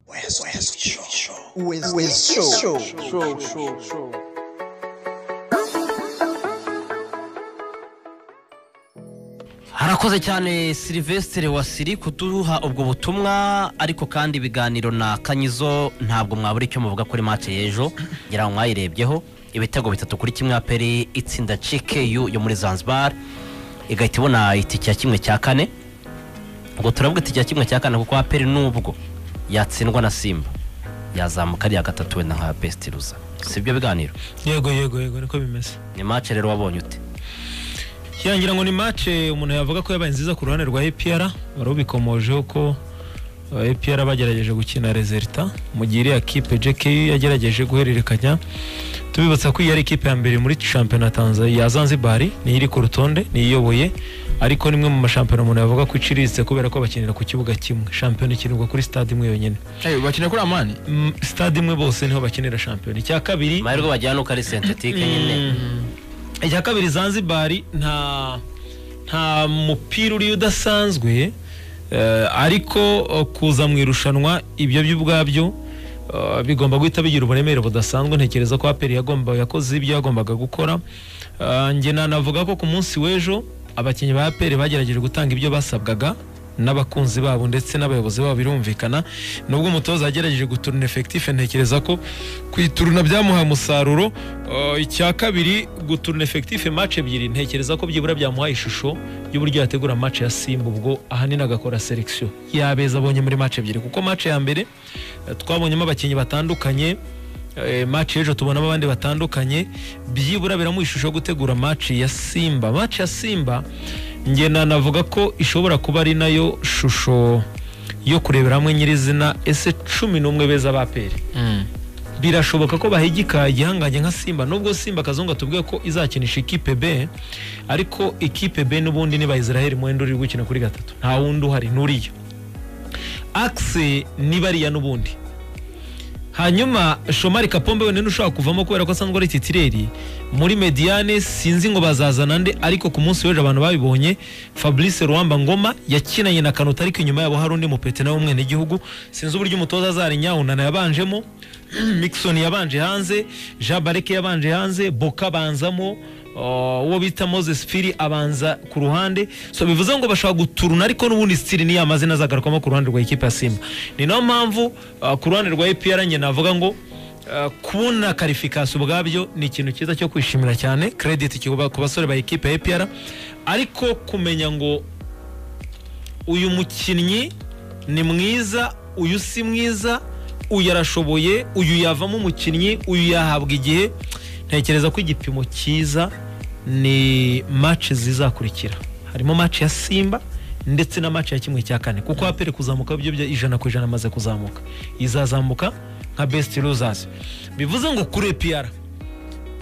West, West Show. West, West Show. Show, show, show. harakoze cyane silivesitire wa siri kuduha ubwo butumwa ariko kandi ibiganiro na kanyizo ntabwo mwabura icyo muvuga kuri mace y'ejo ngira ngo mwayirebyeho ibitego bitatu kuri kimwe aperi itsinda cikeyu yo muri zanzibar igahita ibona itike ya kimwe cya kane ubwo turavuga itike ya kimwe cya kane kuko aperi nubwo yatsindwa na simba yazamuka ari iya gatatu wenda nka besitiruza si ibyo biganiro yego yego yego niko bimeze ni mace rero wabonye ute yangira ngo ni match umuntu yavuga ko yabaye nziza ku ruhande rwa APR wari ubikomojeho ko uh, APR bagerageje gukina resulta mu gihe iriya kipe JK yagerageje guhererekanya tubibutsa ko iyi ari ikipe ya mbere muri shampiyona ya Tanzania ya Zanzibar niyo iri ku rutonde niyo iyoboye ariko nimwe mu mashampiyona umuntu yavuga ko iciriritse kubera ko bakinira ku kibuga kimwe shampiyona ikinirwa kuri stade imwe yonyine bakina kuri amani Mm, stade imwe bose niho bakinira shampiyona icya kabiri mahirwe bajyana uko ari sentetike nyine icya kabiri zanzibar nta nta mupira uriyo udasanzwe eh, ariko eh, kuza mu irushanwa ibyo byo ubwabyo eh, bigomba guhita bigira uburemere budasanzwe ntekereza ko aperi yagomba yakoze ibyo yagombaga gukora Eh, njye nanavuga ko ku munsi w'ejo abakinnyi ba aperi bagerageje gutanga ibyo basabwaga n'abakunzi babo ndetse n'abayobozi babo birumvikana nubwo umutoza yagerageje guturuna efekitife ntekereza ko kwituruna byamuhaye umusaruro Eh, icya kabiri guturuna efekitife match ebyiri ntekereza ko byibura byamuhaye ishusho y'uburyo yategura match ya simba ubwo ahanini agakora selection yabeza abonye muri match ebyiri kuko match ya mbere eh, twabonyemo abakinnyi batandukanye eh, match y'ejo tubonamo abandi batandukanye byibura biramuha ishusho yo gutegura match ya simba match ya simba njye nanavuga ko ishobora kuba ari nayo shusho yo kurebera hamwe nyirizina ese cumi n'umwe beza ba peri birashoboka ko bahigika igihangange nka simba nubwo simba akazungu tubwiye ko izakinisha ikipe b ariko ikipe b n'ubundi ni bayisiraheli mwenda uri gukina kuri gatatu nta wundi uhari nturiyo akise ni bariya n'ubundi hanyuma shomari kapombe wenyine ushobora kuvamo kubera ko asanzwe ari titireri muri mediane sinzi ngo bazazana nde ariko ku munsi w'ejo abantu babibonye fabrice ruwamba ngoma yakinanye na kanuta ariko inyuma yabo hari undi mupete nawe w'umwenegihugu sinzi uburyo umutoza azarinyawunana yabanjemo Mixon yabanje hanze Jean Bareke yabanje hanze Boka abanzamo uh, uwo bita Moses Firi abanza ku ruhande so bivuze ngo bashobora guturuna ariko n'ubundi stili niyo amazina azagarukwamo ku ruhande rwa ikipe ya Simba ni nayo mpamvu uh, ku ruhande rwa APR njye navuga ngo uh, kubona karifikasi ubwabyo ni ikintu cyiza cyo kwishimira cyane credit kiba- ku basore ba ikipe ya APR ariko kumenya ngo uyu mukinnyi ni mwiza uyu si mwiza uyu arashoboye uyu yavamo umukinnyi uyu yahabwa igihe ntekereza ko igipimo cyiza ni match zizakurikira harimo match ya simba ndetse na match ya kimwe cya kane kuko apere kuzamuka byo byo ijana ku ijana amaze kuzamuka izazamuka nka best losers bivuze ngo kuri APR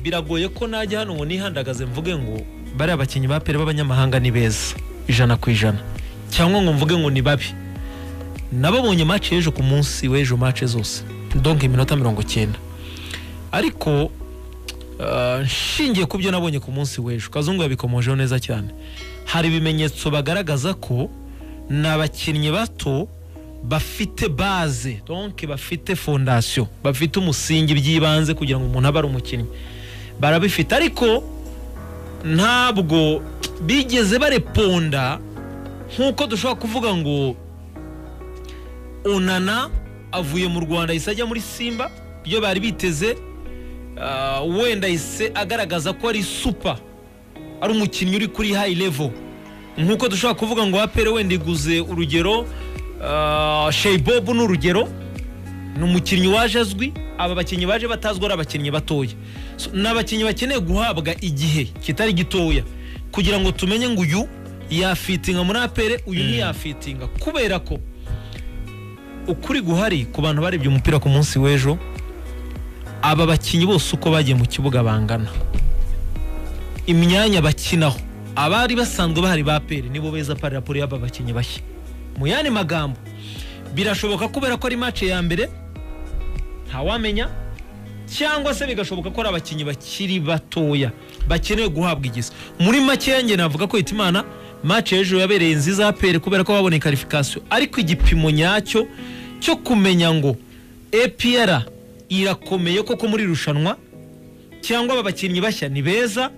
biragoye ko najya hano ngo nihandagaze mvuge ngo bariya bakinnyi ba pere b'abanyamahanga ni beza ijana ku ijana cyangwa ngo mvuge ngo ni babi nababonye match y'ejo ku munsi w'ejo match zose donc iminota mirongo cyenda ariko uh, nshingiye ku byo nabonye ku munsi w'ejo kazungu yabikomojeho neza cyane hari ibimenyetso bagaragaza ko ni abakinnyi bato bafite base donc bafite fondation bafite umusingi by'ibanze kugira ngo umuntu abe ari umukinnyi barabifite ariko ntabwo bigeze bareponda nk'uko dushobora kuvuga ngo onana avuye mu rwanda ahise ajya muri simba ibyo bari biteze ah, wenda ahise agaragaza ko ari supa ari umukinnyi uri kuri hayi revo nk'uko dushobora kuvuga ngo apere wenda iguze urugero ah, sheyibobu ni urugero ni umukinnyi waje azwi aba bakinnyi baje batazwi ari abakinnyi batoya So, ni abakinnyi bakeneye guhabwa igihe kitari gitoya kugira ngo tumenye ngo uyu yafitinga muri apere uyu ntiyafitinga kubera ko ukuri guhari ku bantu barebye umupira ku munsi w'ejo aba bakinnyi bose uko bagiye mu kibuga bangana imyanya bakinaho abari basanzwe bahari ba peri nibo beza paraporo y'aba bakinnyi bashya mu yandi magambo birashoboka kubera ko ari match ya mbere ntawamenya cyangwa se bigashoboka ko ari abakinnyi bakiri batoya bakeneye guhabwa igize muri make yanjye navuga ko hitimana match y'ejo yabereye nziza ya peri kubera ko babonye karifikasiyo ariko igipimo nyacyo cyo kumenya ngo epr irakomeye koko muri irushanwa cyangwa aba bakinnyi bashya ni beza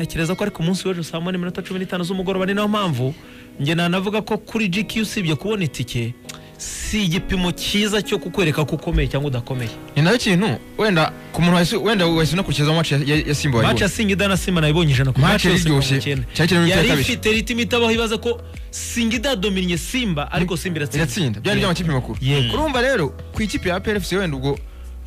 ntekereza ko ari ku munsi w'ejo saa moya n'iminota cumi n'itanu z'umugoroba ni nayo mpamvu njye nanavuga ko kuri GQ usibye kubona itike si igipimo cyiza cyo kukwereka ko ukomeye cyangwa udakomeye ni nayo kintu wenda ku muntu wahise wenda wahise unakurikizaho match ya- ya ya simba match ya wayibonye singida na simba nayibonye ijana ku match Match yose iryoshye. mirongo icyenda. Cyari kirimo ibitego yari kabiri. ifite ritimi itabaho ibaza ko singida yadominiye simba ariko simba iratsinda iratsinda byari by'amakipe makuru Yego. urumva rero ku ikipe ya PLFC wenda ubwo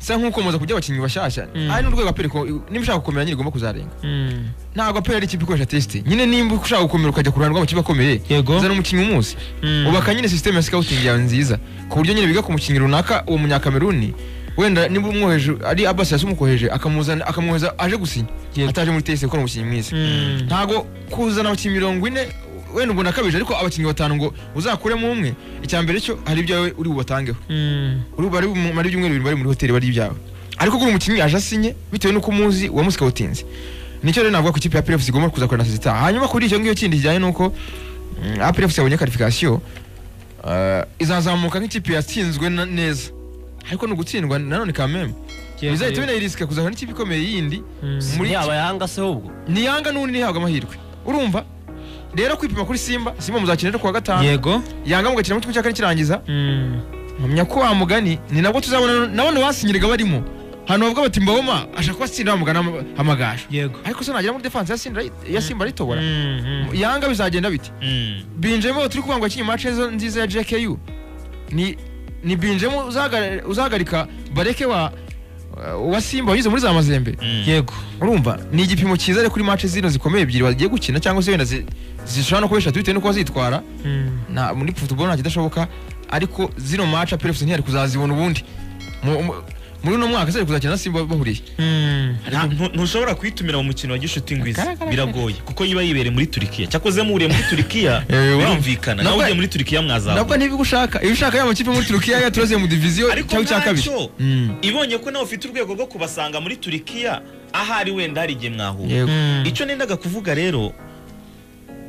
sa nk'ukomeza kujya abakinnyi bashyashya ari n'urwego aperi niba ushaka gukomera nyine igomba kuzarenga Mm. ntabwo aperi ari ikipe ikoresha tesite nyine nimba ushaka gukomera ukajya ku ruhande rw'amakipe akomeye Yego. zana umukinnyi umunsi Mm. ubaka nyine sisiteme ya sikawutingi yawe nziza ku buryo nyine biga ku mukinnyi runaka uwo munyakameruni wenda niba umwoheje ari abasi yasi umukwoheje akamuzana akamwohereza aje gusinya Yego. ataje muri tesite gukora umukinnyi mwiza Mm. ntabwo kuzana abakinnyi mirongo ine wenda ubona akabije ariko abakinnyi batanu ngo uzakuremo umwe icya mbere cyo hari ibyawe uri bubatangeho Mm. uri bari bumare ibyumweru bibiri bari muri hoteli bari ibyawe ariko kuri umukinnyi aje asinye bitewe n'uko umuzi wamusikawutinze nicyo rero navuga ko ikipe ya PLFC igomba kuza kurana sisita hanyuma kuri icyo ngicyo kindi kijyanye n'uko mm, APRFC yabonye karifikasiyo eh, izazamuka nk'ikipe yatsinzwe na- neza ariko ni ugutsindwa nanone kameme Yego, bizahita yego. binayiriska kuzahura n'ikipe ikomeye yindi Mm. muri muri aba yanga se ahubwo ni yanga n'undi ntihabwa amahirwe urumva rero kwipima kuri simba simba muzakina rero kuwa gatanu yego yanga mugakina mu kimwe cya kane kirangiza Mm. mpamya ko wa mugani ni nabwo tuzabona nabone basinyiraga barimo hano bavuga bati mbawoma ashaka kubatsindira bamugana amagaju yego ariko se nagera muri defanse ya Sindra- ya simba aritobora Mm. yanga bizagenda bite Mm. binjemo turi kuvuga ngo akinye match zo nziza ya JKU ni ni binjemo uzahagarika- uzahagarika bareke wa wa simba wanyuze muri za mazembe yego urumva ni igipimo cyiza ariko kuri match zino zikomeye ebyiri bagiye gukina cyangwa se wenda zi- zishobora no kuba eshatu bitewe nuko bazitwara Mm. na muri football nta kidashoboka ariko zino match apelefus ntiyari kuzazibona ubundi Mu- mu- muri uno mwaka zari kuzakina na simba bahuriye Mm. Nta- ntu- ntushobora kuyitumira mu mukino wa gishuti ngwiza biragoye kuko yiba yibereye muri turikiya cyakoze muriye muri turikiya Eh, wa- birumvikana nawe Nabwo- ugiye muri turikiya nabwo mwazabona niba ushaka iyo ushaka ya makipe muri turukiya yaturaziye mu diviziyo ariko cyangwa icya kabiri ntacyo Mm. ibonye ko nawe ufite urwego rwo kubasanga muri turikiya ahari wenda hari igihe mwahura Yego. Mm. icyo nendaga kuvuga rero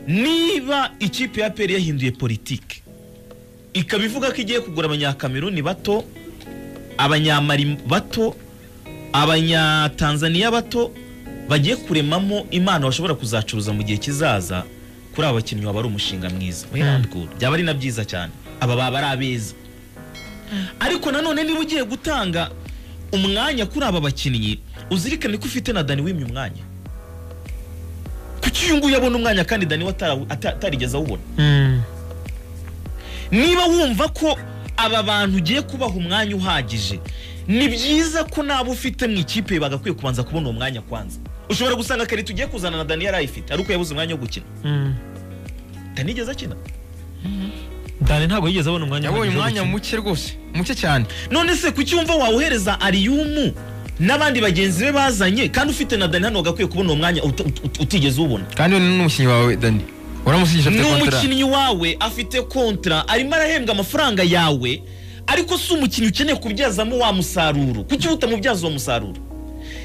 niba ikipe ya peri yahinduye politiki ikaba ivuga ko igiye kugura abanyakameruni bato abanyamari bato abanyatanzaniya bato bagiye kuremamo impano bashobora kuzacuruza mu gihe kizaza kuri aba bakinnyi waba ari umushinga mwiza Oya, ntabwo. byaba ari na byiza cyane aba baba ari abeza ariko nanone niba ugiye gutanga umwanya kuri aba bakinnyi uzirikane ko ufite na dani wimye umwanya kuki uyu nguyu abona umwanya kandi dani we atara- ata- atarigeze awubona Mm. niba wumva ko aba bantu ugiye kubaha umwanya uhagije ni byiza ko n'abo ufite mu ikipe bagakwiye kubanza kubona uwo mwanya kwanza ushobora gusanga kare tugiye kuzana na dani yari ayifite ariko yabuze umwanya wo gukina Mm. ntanigeze akina dani ntabwo yigeze abona umwanya yabonye uhagije wo umwanya gukina. muke rwose muke cyane none se kuki wumva wawuhereza ariyumu n'abandi bagenzi be bazanye kandi ufite na dani hano wagakwiye kubona uwo mwanya uta- ut- utigeze uwubona kandi we ni n'umukinnyi wawe dani uramusinyisha afite kontara n'umukinnyi wawe afite kontra arimo arahembwa amafaranga yawe ariko si umukinnyi ukeneye kubyazamo wa musaruro kuki utamubyaza uwo musaruro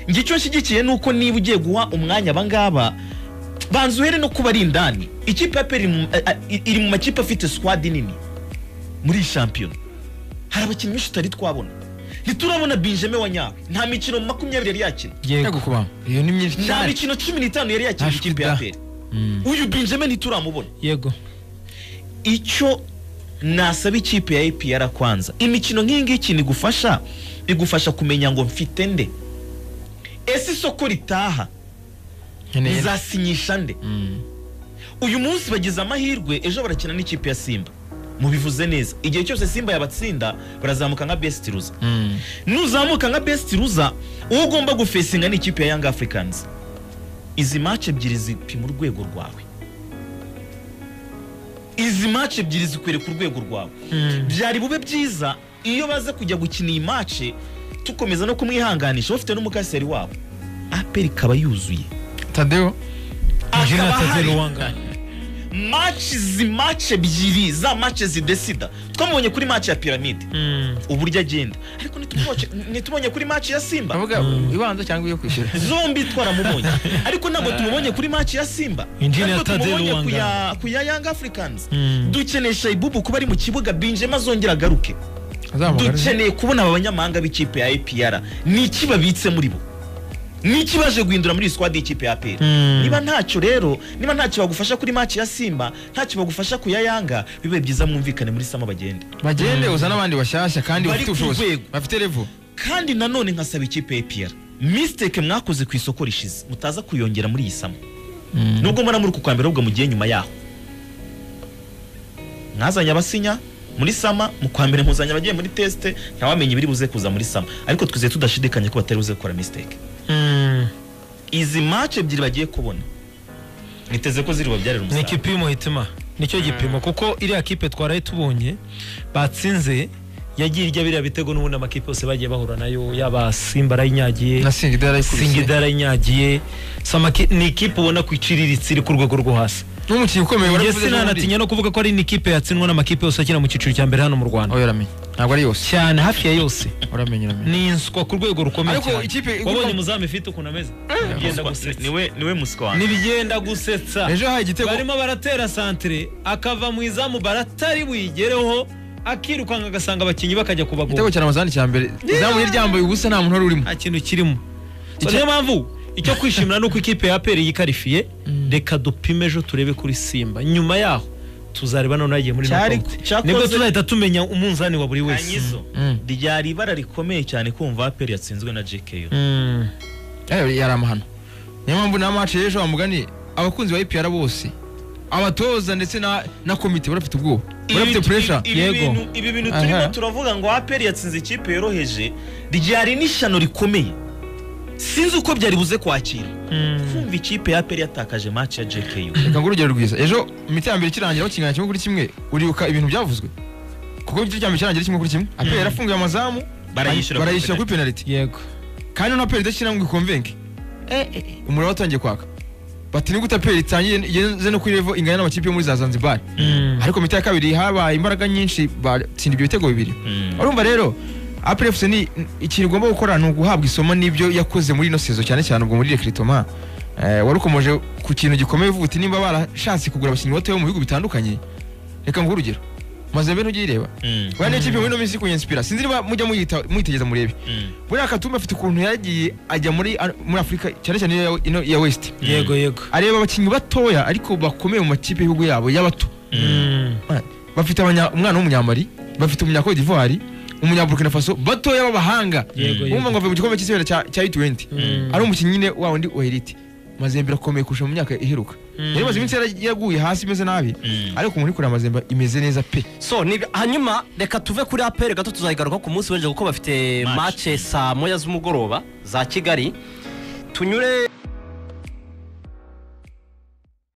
njye icyo nshyigikiye ni uko niba ugiye guha umwanya abangaba banza uhere no kuba ari indani ikipe ya peri iri mu- a- a- iri mu makipe afite squad nini muri iyi shampiyona hari abakinnyi benshi tutari twabona ntiturabona benjamin wa nyawe nta mikino makumyabiri yari yakina yego kuba iyo ni myinshi nta cyane mikino cumi n'itanu yari yakina Ntashobora ikipe ya da. peri uyu benjamin ntituramubona yego icyo nasaba ikipe ya APR kwanza imikino nk'iyi ngiyi ikintu igufasha igufasha kumenya ngo mfite nde ese isoko ritaha nkeneye izasinyisha nde Mm. uyu munsi bagize amahirwe ejo barakina n'ikipe ya simba mubivuze neza igihe cyose simba yabatsinda barazamuka nka best ruza Mm. nuzamuka nka best ruza uwo ugomba gufesinga ni ikipe ya young africans izi match ebyiri zipima urwego rwawe izi match ebyiri zikwereka urwego rwawe byari bube byiza iyo baza kujya gukina iyi mace tukomeza no kumwihanganisha bafite n'umukaseri wabo aperi ikaba yuzuye tadeo akaba General Tazero hari Wanga. maci zi mace ebyiri za mace zidesida twamubonye kuri mace ya piramide Mm. uburyo agenda ariko ntitumubonye- ntitumubonye kuri mace ya simba avuga ibanza cyangwa iyo kwishyura zombi twaramubonye ariko ntabwo tumubonye kuri maci ya simba Engineer ariko Tadeo tumubonye ku Wanga. ya- ku ya young africans Mm. dukenesha ibubu kuba ari mu kibuga binjema azongera agaruke Azahamagara ejo. dukeneye kubona aba banyamahanga b'ikipe ya APR ni iki babitse muri bo ni iki baje guhindura muri iyi squad y'ikipe ya APR Hmm. niba ntacyo rero niba ntacyo bagufasha kuri match ya Simba ntacyo bagufasha ku ya Yanga bibe byiza mwumvikane muri sama bagende bagende uzane abandi bashyashya kandi Bari bafite ku ubushobozi rwego. bafite revo kandi nanone nkasaba ikipe ya APR mistake mwakoze ku isoko rishize mutaza kuyongera muri iyi sama nubwo mbona muri uku kwa mbere ahubwo mugiye nyuma yaho mwazanye abasinya muri sama mu kwa mbere muzanye abagiye muri tesite ntawamenye ibiri buze kuza muri sama ariko twizeye tudashidikanye ko batari buze gukora mistake izi match ebyiri bagiye kubona niteze ko ziri bubabyarire ni umusaruro igipimo hitima nicyo gipimo kuko iriya kipe twaraye tubonye batsinze yagiye irya biriya bitego n'ubundi amakipe yose bagiye bahura nayo yaba simba arayinyagiye na singi dara singida arayinyagiye Samaki- ni ikipe ubona ko iciriritse iri ku rwego rwo hasi n'umukinnyi ukomeye njye waravuze sinanatinya no kuvuga ko ari n'ikipe yatsinwa n'amakipe yose akina mu cyiciro cya mbere hano mu rwanda aho yaramenye ntabwo ari yose cyane hafi ya yose uramenye uramenye ni inswa ku rwego rukomeye Ariko ikipe cyane igomba- wabonye umuzamu ifite ukuntu ameze Nibigenda gusetsa. niwe niwe musiko wanjye nibigenda gusetsa ejo haye igitego barimo baratera santire akava mu izamu baratari buyigereho akirukanka agasanga abakinnyi bakajya igitego kubagoba cya ramazani cya mbere izamu ryambaye ubusa nta muntu wari urimo nta kintu kirimo So, niyo mpamvu icyo kwishimira ni uko ikipe ya aperi yikarifiye reka dupime ejo turebe kuri simba nyuma yaho tuzareba noneho yagiye muri Cyari- knockout. cyakoze- nibwo tuzahita tumenya umunzani wa buri wese kanyizo Mm. ryari ibara rikomeye cyane kumva aperi yatsinzwe na JKU Mm. Eh, yari amahano niyo mpamvu na mace y'ejo bamugani abakunzi ba ipr bose abatoza ndetse na na komite barafite ubwoba barafite puresha ibi- ibi Yego. bintu- ibi bintu Aha. turimo turavuga ngo aperi yatsinze ikipe yoroheje ryari n'ishyano rikomeye sinzi uko byari buze kwakira kumva ikipe ya aperi yatakaje match ya JKU reka ngo urugero rwiza ejo imiti ya mbere ikirangira bakingana kimwe kuri kimwe uribuka ibintu byavuzwe kuko igice cya mbere kirangira kimwe kuri kimwe apr yarafunguye amazamu Barayishyura kuri barayishyura kuri penaliti yego kandi na apr idashyira ngo ikonvenke umuriro watangiye kwaka bati ni gute apr itangiye igeze no kuri revo ingana n'amakipe yo muri za zanzibar ariko imiti ya kabiri habaye imbaraga nyinshi batsinda ibyo bitego bibiri Mm. urumva rero apr fc ni ikintu igomba gukora ni uguhabwa isomo n'ibyo yakoze muri ino sezo cyane cyane ubwo muri rekiritoma wari ukomeje ku kintu gikomeye uvuga uti nimba barashatse kugura abakinnyi batoya bo mu bihugu bitandukanye reka nguhe urugero mazembe ntujye uyireba Mm. buriya n'ikipe muri ino minsi iri kuyinsipira sinzi niba mujya muyita- muyitegeza murebe Mm. buriya katumbi afite ukuntu yagiye ajya muri muri afurika cyane cyane iya- ino iya west yego yego areba abakinnyi batoya ariko bakomeye mu makipe y'ibihugu yabo y'abato Mm. bafite abanya- umwana w'umunyamali bafite umunyakode d'ivoire umunyaburkina faso batoya b'abahanga Yego, yego. wumva ngo avuye mu gikombe cy'isabera cya cya u20 Mm. ari umukinnyi nyine wa wundi wa elite mazembe irakomeye kurusha mu myaka iheruka yari imaze iminsi yara- yaguye hasi imeze nabi Mm. ariko umuntu uri kureba mazembe imeze neza pe so ni- hanyuma reka tuve kuri aperi gato tuzayigaruka ku munsi w'ejo kuko bafite Match. mace saa moya z'umugoroba za kigali tunyure